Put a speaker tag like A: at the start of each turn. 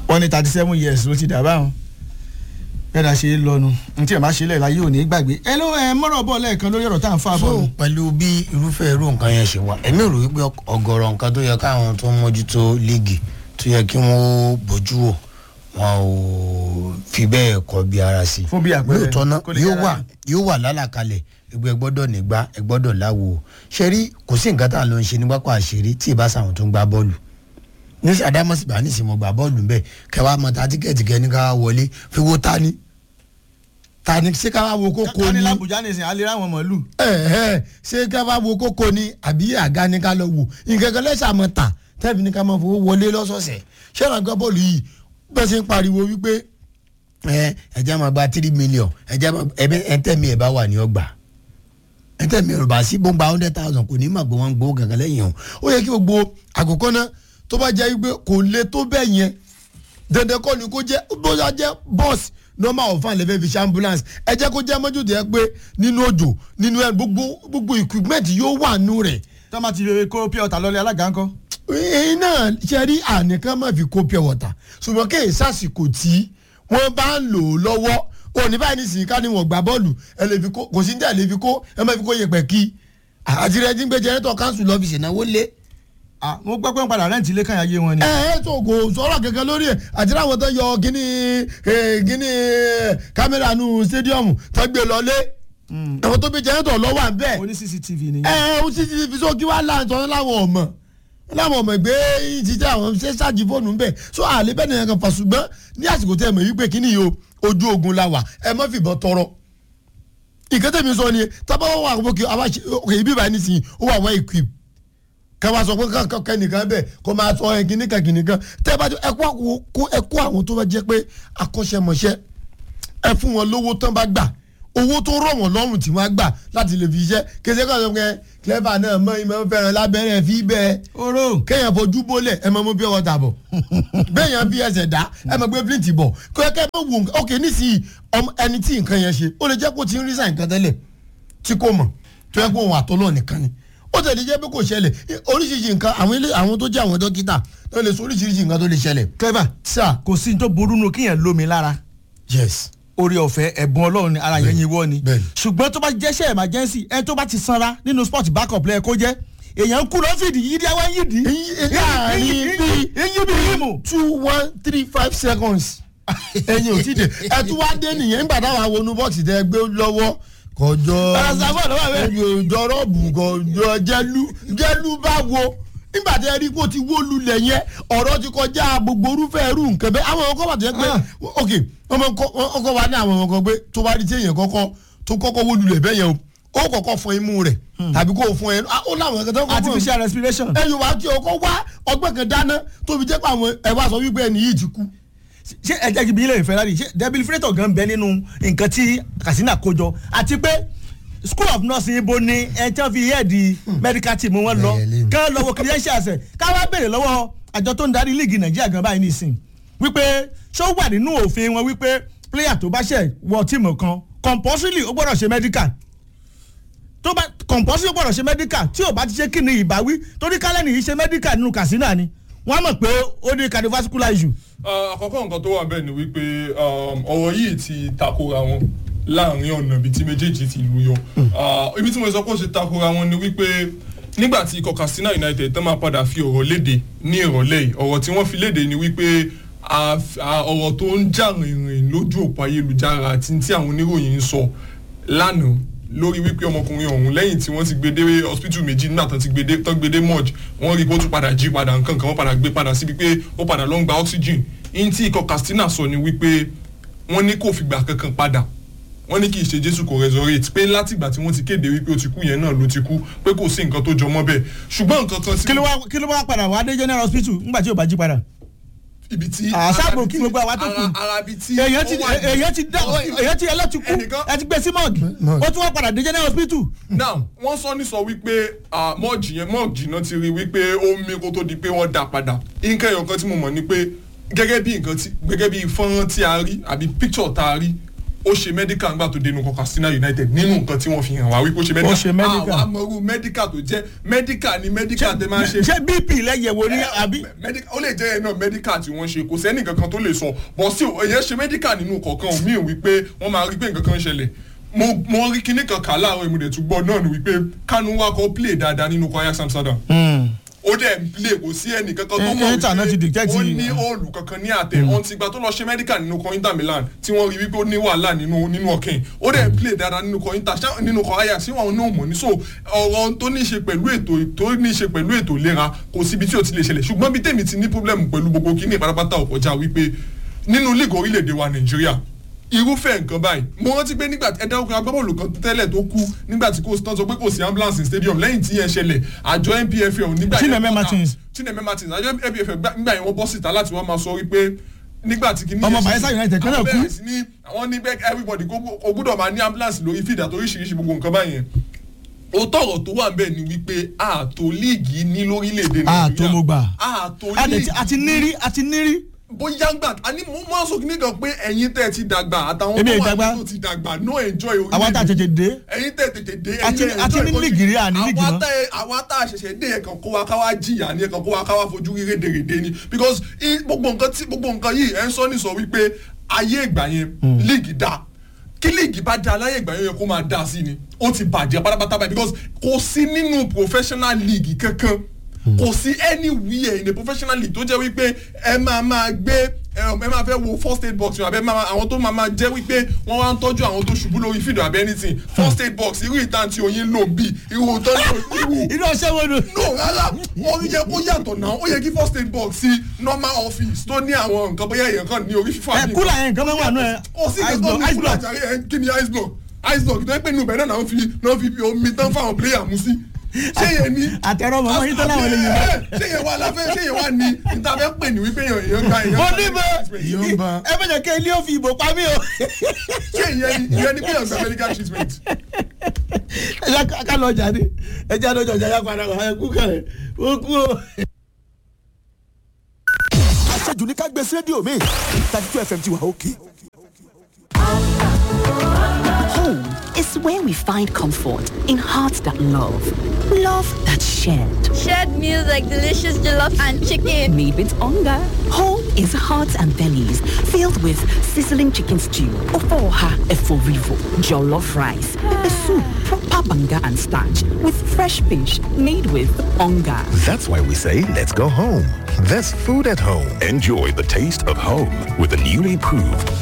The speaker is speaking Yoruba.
A: wọ́n ní thirty seven years ló ti dà báwọn bẹ́ẹ̀ ṣe é lọ́nu n tí ẹ̀ máa ṣe lẹ̀ láyé òní gbàgbé ẹ ló ẹ mọ́rọ̀ bọ̀ lẹ́ẹ̀kan lórí ọ̀rọ̀ tá à ń fà bọ̀
B: so pẹ̀lú bí irúfẹ́ irú nǹkan yẹn ṣe wà èmi rò wípé ọ̀gọ̀rọ̀ nǹkan tó yẹ káwọn tó ń mójútó líìgì tó yẹ kí wọ́n bójú wò wọn ò fi bẹ́ẹ̀ kọ́ bí ara sí
A: Fún bí àpẹẹrẹ,
B: lóòótọ́ náà
A: kó lè
B: yóò
A: yára
B: wà
A: ni.
B: yóò wà lálàkalẹ̀ ẹgbẹ́ gbọ́dọ̀ nígbà ẹ gbọ́dọ̀ láwo ṣe rí kò sí nǹkan tá à ń lọ ń ṣe ní pápá àṣírí tí ìbá sàwọn tó ń gbá bọ́ọ̀lù ní sàdámọ́sìbá ní ìsìnmọ̀ gbà bọ́ọ̀lù ńbẹ kẹwàá mọ ta tíkẹ́ẹ̀tì kẹ́ni ká wọlé fi wo tani tani ṣé ká wá wo kókó
A: ká ní
B: ni
A: làbújá nìsín alẹ́ ráwọn mọ̀lú
B: ẹ̀ẹ́ ṣé ká bá wo kókó ni àbí àga ni ká lọ wò nǹkan kan lẹ́sà mọ́ ta tẹ́bi ní ká máa fowó wọlé lọ́sọ̀ọ̀sẹ̀ ṣé ìrànlọ́gbọ́n bọ́ọ̀lù yìí bẹ́ẹ̀ ṣe ń pariwo wípé ẹ ẹ̀jẹ̀ máa gba three million ẹ̀jẹ̀ máa ẹ̀bẹ̀ ẹ̀ńtẹ̀mí ẹ̀ bá wà ní ọgbà ẹ̀ńtẹ̀mí ẹ̀ bá sí bó ń gba hundred thousand kò ní mà gbọ́ wọn gbowó kankan lẹ́yìn o ó yẹ kí gbogbo àkókò náà tó bá jẹ́ wípé kò le tó bẹ́ẹ̀ yẹn dandan kọ́ ni kó jẹ́ bóyá jẹ́ bọ́ọ̀sì normal of fan lẹ́fẹ̀ẹ́ fi ṣe ambulance ẹ jẹ́ kó jẹ́ mọ́jútó yẹ pé nínú òjò nínú ẹ̀ gbogbo gbogbo equipment yóò wà nù rẹ̀
A: tó máa ti rere kó pure water lọ́lẹ̀ alága ńkọ́
B: èyí náà ṣe rí ànìkan má fi kó pure water ṣùgbọ́n kéè sàsìkò tí wọ́n bá ń lò ó lọ́wọ́ òní báyìí nísìnyí ká ní wọ́n gbá bọ́ọ̀lù ẹ lè fi kó kò sí ní ẹ lè fi kó ẹ má fi kó yẹpẹ̀ kí àti rẹ ti ń gbé jẹrẹtọ̀ káńsù lọ́fíìsì náwó lé
A: Ah, mo gbọ́ pé ń padà rẹ́ǹtì ilé kan ayé wọn ni.
B: ẹ ẹ tó kò sọ̀rọ̀ kankan lórí ẹ̀ àti láwọn tó yọ gíní eh, gíní eh, kámẹ́rà nu stadium tó gbé lọlé àwọn tó bí jẹ́rẹ́tọ̀ lọ́wọ́ à ń bẹ̀
A: oní cctv ni.
B: ẹ ẹ ó ti ti fi sókí wá láǹtọ́ láwọn ọmọ láwọn ọmọ ìgbé títí àwọn ṣe ṣáàjì fóònù ń bẹ̀ so àlẹ́ bẹ́ẹ̀ nìyẹn kan fà ṣùgbọ́n ní àsìkò tẹ́ ẹ mọ̀ wípé kíní yìí o ojú ogun la wà ẹ má fìbọn tọrọ ìkẹ́tẹ̀ mi sọ ni tábà wà wọ́n kí ọkọ̀ ibi báyìí nísìnyí ó wà wọ́n equip kẹwàá sọ pé kẹkẹ nìkan bẹ́ẹ̀ kó máa sọ ẹ kìnnìkan kìnnìkan tẹ́ ẹ bá jọ ẹ kó àwọn kó ẹ kó àwọn tó bá jẹ́ pé akọ́ṣẹ́mọṣẹ́ ẹ fún wọn lówó tán bá gbà owó tó rọ̀ wọ́n lọ́rùn tí wọ́n á gbà láti lè fi iṣẹ́ kéde kan sọ pé clever náà mọ ìmọ̀ fẹ́ràn lábẹ́rẹ́ fi bẹ́ẹ̀
A: oró
B: kéèyàn fojú bólẹ̀ ẹ máa mú bí ọwọ́ ta bọ̀ béèyàn fi ẹsẹ̀ dá ẹ máa gbé flint bọ̀ kẹ́kẹ́ bá wù nǹkan ok nísìnyí ọmọ ẹni tí nǹkan yẹn ṣe ó lè jẹ́ kó ti ń rí sàn nǹkan tẹ́lẹ̀ tí kò mọ̀ tó yẹ kó òun àtọ́lọ́ nìkan ni ó tẹ̀lé jẹ́ pé kò ṣẹlẹ̀ oríṣiríṣi nǹkan àwọn ilé àwọn tó jẹ́ àwọn dókítà tó lè sọ oríṣiríṣi nǹkan tó lè ṣẹlẹ̀.
A: clever
B: sà
A: kò sí ní tó burú nù kíyàn lómi lára
B: yes
A: orí ọ̀fẹ́ ẹ̀bùn ọlọ́run ni ara yẹn yin wọ́ ni
B: bẹ́ẹ̀ni.
A: ṣùgbọ́n tó bá jẹ́ṣẹ́ emergency ẹni tó bá ti sanra nínú sport backup lẹ́ẹ̀ kó jẹ́ èèyàn kú lọ́fíìdì yídí àwọn yídí
B: láàrin bíi
A: eyín bí yímù.
B: two one three five seconds ẹyin ò tí de ẹ tún wá dé nìyẹn nígbà táwọn awonú bọ́ọ̀sì tẹ gbé lọ́wọ́ kọjọ
A: Paracetamol ló wà bẹ́ẹ̀.
B: jọrọ́ọ̀bù kọjọ jẹ́lú jẹ́lú bá wo nígbà tí ẹ rí kó ti wó lulẹ̀ yẹn ọ̀rọ̀ ti kọjá gbogbo orúfẹ́ irú nǹkan bẹ́ẹ̀ àwọn ọkọ̀ wà tó yẹ pé
A: Ah.
B: ok ọmọ ọkọ̀ wa ní àwọn ọmọ kan pé tó bá rí tí èèyàn kọ́kọ́ tó kọ́kọ́ wó lulẹ̀ bẹ́ẹ̀ yẹn o ó kọ́kọ́ fọ imú rẹ̀ tàbí kó o fọ ẹnu ó láwọn ẹ̀ka tó kọ́kọ́
A: artificial respiration.
B: ẹ yorùbá tí ọkọ wá ọgbẹ́ kan dáná tóbi jẹ́ pé àwọn ẹ wá sọ wípé ẹni yìí ti kú.
A: ṣé ẹ jẹ́ kí bí ilé ìfẹ́ lárí ṣé debilifrator gan bẹ nínú nǹkan tí Katsina kó jọ àti pé school of nursing ibo ni ẹ tí wọ́n fi head medical team wọn lọ
B: Ẹyẹ lé mi.
A: kán lọ́wọ́ credentials ẹ̀ ká wá béèrè lọ́wọ́ àjọ tó ń darí líìgì Nàìjíríà gan báyìí nìsín wípé ṣó wà nínú òfin wọn wípé player tó bá ṣẹ̀ wọ tíìmù kan compulsory ó gbọ́dọ̀ ṣe medical tó bá compulsory ó gbọ́dọ̀ ṣe medical tí ò bá ti ṣe kí ni ìbáwí torí kálẹ̀ nìyí ṣe medical nínú Katsina ni wọ́n á mọ̀ pé ó ní cardiovascular issue
C: Ah, àkọ́kọ́ nǹkan tó wà bẹ́ẹ̀ ni wípé um, ọ̀rọ̀ yìí ti takora wọn láàrin ọ̀nà ibi tí méjèèjì ti lù yọ Ah, ibi tí mo sọ pé ó ṣe takora wọn ni wípé nígbà tí ikọ̀ Katsina United tán máa padà fi ọ̀rọ̀ léde ní ìrọ̀lẹ́ yìí ọ̀rọ̀ tí wọ́n fi léde ni wípé a- a- ọ̀rọ̀ tó ń jà rìnrìn lójú òpó ayélujára àti tí àwọn oníròyìn ń sọ lánàá lórí wípé ọmọkùnrin ọ̀hún lẹ́yìn tí wọ́n ti gbé dé hospital méjì nígbà tán ti gbé dé tán gbé dé mọ́ọ̀j wọ́n rí i pé ó tún padà jí padà nǹkan kan wọ́n padà gbé padà síbi pé ó padà lọ ń gba oxygen in tí ikọ̀ Katsina sọ ni wípé wọ́n ní kò fìgbà kankan padà wọ́n ní kì í ṣe Jésù kò resurrect pé látìgbà tí wọ́n ti kéde wípé ó ti kú yẹn náà ló ti kú pé kò sí nǹkan tó jọ mọ́ bẹ́ẹ̀ ṣùgbọ́n nǹkan kan sí
A: kí ló wá kí ló wá padà wá dé general hospital nígbà tí ò bá jí padà.
C: ibi tí
A: àṣàbò kí gbogbo àwa tó kù.
C: ara- ara ibi tí
A: èèyàn ti
C: ó wà ní-
A: èèyàn ti dá èèyàn ti ẹlẹ́tì kú
C: Ẹnìkan-
A: ẹ ti gbé sí mọ́ọ̀gì
B: Mọ́ọ̀gì.
A: ó tún wá padà dé general hospital.
C: now wọ́n sọ ní sọ wípé ah, mọ́ọ̀jì yẹn mọ́ọ̀jì náà ti rí wípé ó mí kó tó di pé wọ́n dá padà nǹkan ẹ̀yọ̀ kan tí mo mọ̀ ni pé gẹ́gẹ́ bí nǹkan tí gẹ́gẹ́ bí fọ́nrán tí a rí àbí picture tá a rí ó ṣe medical ńgbà tó dénú Katsina United nínú nǹkan tí wọ́n fi hàn wá wípé ó ṣe medical
A: Ó ṣe medical.
C: àwọn amọ̀rú medical tó jẹ́ medical ni medical tẹ máa ń ṣe
A: ṣé bp lẹ́yẹ̀wò ní àbí.
C: medical ó lè jẹ́ ẹ̀ náà medical tí wọ́n ṣe kò sẹ́ni kankan tó lè sọ but still èyàn ṣe medical nínú kọ̀ọ̀kan omi ò wípé wọ́n máa rí pé nǹkan kan ń ṣẹlẹ̀ mo mo rí kinní kan kà láàárọ̀ ìmúdẹ̀ tún gbọ́ náà ni wípé Kanu wa kọ́ play dáadáa nínú Ajax Amsterdam ó dẹ̀ ń play kò sí ẹnì kankan tó
A: Eh,
C: mọ̀
A: Inter náà ti dictate-
C: ó ní òòlù kankan ní àtẹ ọ̀n ti gba tó lọ ṣe medical nínú kan Inter Milan tí wọ́n rí wípé ó ní wàhálà nínú nínú ọ̀kìn ó dẹ̀ ń play dáadáa nínú kan Inter ṣá- nínú kan Ajax sí wọn náà mọ̀ ní so ọ̀rọ̀ tó ní í ṣe pẹ̀lú ètò tó ní í ṣe pẹ̀lú ètò ìlera kò síbi tí ò ti lè ṣẹlẹ̀ ṣùgbọ́n bí tèmi ti ní problem pẹ̀lú gbogbo kíní pátápátá ò kọjá wípé nínú league orílẹ̀-èdè wa Nàìjíríà irúfẹ́ nǹkan báyìí mo rántí pé nígbà tí ẹ̀dá ọkùnrin agbábọ́ọ̀lù kan tẹ́lẹ̀ tó kú nígbà tí kò tán sọ pé kò sí ambulance in stadium lẹ́yìn tí yẹn ṣẹlẹ̀ àjọ NPFL nígbà yẹn
A: Chineme
C: bọ́ta-
A: Martins.
C: Chineme Martins àjọ NPFL gbà- nígbà yẹn wọ́n bọ́ síta láti wọ́n máa sọ wípé nígbà tí kìíní
A: Ọmọ
C: yẹn ṣe-
A: Bayelsa United kan náà
C: àwọn
A: kú.
C: bẹ̀rẹ̀ sí ní àwọn ní bẹ́ẹ̀ everybody kó kó gbúdọ̀ máa ní ambulance lórí fìdá tó oríṣiríṣi gbogbo nǹkan báyẹn òótọ́ ọ̀rọ̀ tó wà ń bẹ̀ ni wípé ààtò líìgì ní lórílẹ̀‐èdè
A: ààtò mo gbà.
C: ààtò
A: a dẹ̀
C: líìgì
A: ti- a ti nírí a ti nírí.
C: bóyá gbà àní mo máa sọ kíní kan pé ẹ̀yin tẹ́ ẹ ti dàgbà àtàwọn
A: Èmi ì
C: tó wà
A: dàgbà.
C: nínú ti dàgbà no enjoy orílẹ̀-èdè
A: àwa tá a tètè dé.
C: ẹ̀yin tẹ́ tètè dé
A: A ti-
C: ẹ̀yin
A: a ti
C: enjoy
A: ní
C: country.
A: líìgì rí, a ní líìgì
C: àwa
A: mọ́.
C: tẹ́ àwa tá a ṣẹ̀ṣẹ̀ dé ẹ̀kan kó wa ká wá jìyà ní ẹ̀kan kó wa ká wá fojú rí rédèrèdè ni because i- gbogbo nǹkan tí gbogbo nǹkan yìí ẹ̀ ń sọ ní sọ wípé ayé ìgbà yẹn líìgì dáa kí líìgì bá da láyé ìgbà yẹn yẹ kó máa dá sí ni ó ti bàjẹ́ pátápátá báyìí because kò sí nínú professional league kankan kò sí anywhere in a professional league tó jẹ́ wípé ẹ máa máa gbé ẹ máa fẹ́ wo first aid box àbẹ máa àwọn tó máa máa jẹ́ wípé wọ́n wá ń tọ́jú àwọn tó ṣubú lórí fídíò àbẹ anything first aid box irú ìtàn tí oyin lò ń bì irú tọ́jú irú
A: irú ọṣẹ wo ni.
C: no rárá ó yẹ kó yàtọ̀ náà ó yẹ kí first aid box sí normal office tó ní àwọn nǹkan bóyá èèyàn kan ní orí fífọ́
A: ẹ
C: àbí
A: kúlà yẹn nǹkan mẹ́wàá nù ẹ.
C: ó sì
A: ice
C: kẹ́kọ̀ọ́
A: block
C: ní
A: ice
C: kúlà
A: block.
C: jàre ẹ kí ni ice block ice block tó yẹ pé inú ibẹ̀ náà náà fi náà fi omi tán fáwọn player mu sí ṣé yẹn ni
A: àtẹ̀rọ mọ̀mọ́ yín tó láwọn lè yìn bá.
C: ṣé yẹn wà láfẹ́ ṣé yẹn wà ní níta fẹ́ pè ní wípé èèyàn èèyàn gba èèyàn
A: mo
C: gba
A: ní bẹ
C: medical treatment.
B: Yóò bá.
A: ẹ bẹ̀rẹ̀ kí ilé òfin ìbò pa mí o.
C: ṣé ìyẹn ni ìyẹn ni pé èèyàn gba medical treatment.
A: ẹ jẹ́ ká lọ jáde ẹ jẹ́ àdójọ ọjà yá padà wá ẹ kú kẹrẹ ó kú o.
D: àṣejù ní ká gbé sí rédíò mi thirty two fm ti wà òkè.
E: Home is where we find comfort in hearts that love, love that's shared.
F: Shared meals like delicious jollof and chicken.
E: Made with hunger. Home is hearts and bellies filled with sizzling chicken stew, ofoha eforivo, jollof rice, pepper soup, proper banga and starch with fresh fish made with hunger.
G: That's why we say let's go home. There's food at home.
H: Enjoy the taste of home with the newly proved